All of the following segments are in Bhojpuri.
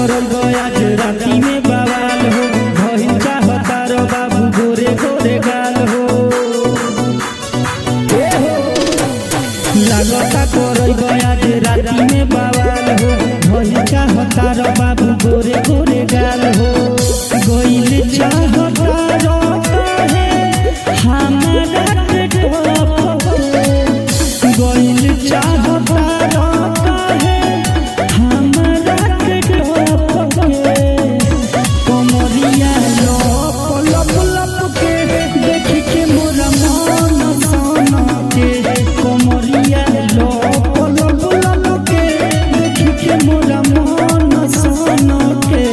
करब आज राती में बवाल हो भइल चाहता रो बाबू गोरे गोरे गाल हो ए हो लागता करब आज राती में बवाल हो भइल चाहता रो बाबू गोरे गोरे गाल हो गइल चाहता रो काहे हमरा के टोप गइल चाहता रो काहे हमरा के टोप कमरिया लप लप लप के देख के मोरा मन सन के कमरिया लप लप लप के देख के मोरा मन सन के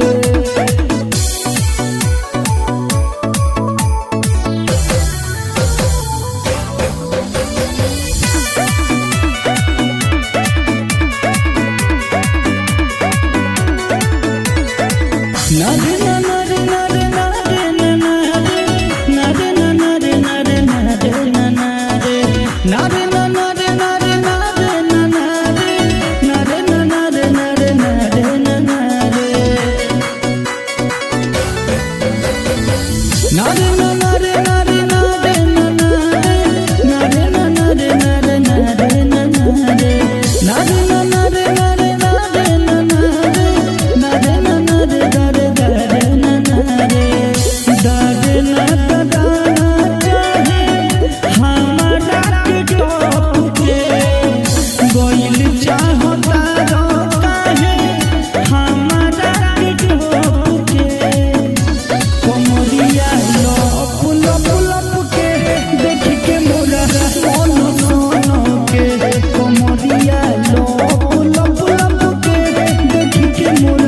Nare nare nare nare nare nare nare nare nare nare nare nare nare nare nare nare nare nare nare nare Nare nare nare nare nare nare nare nare nare nare चाहता काहे हमारा के टोप के कमरिया लप लप लप के देख के मोरा मन सन के कमरिया लप लप लप के देख के मोरा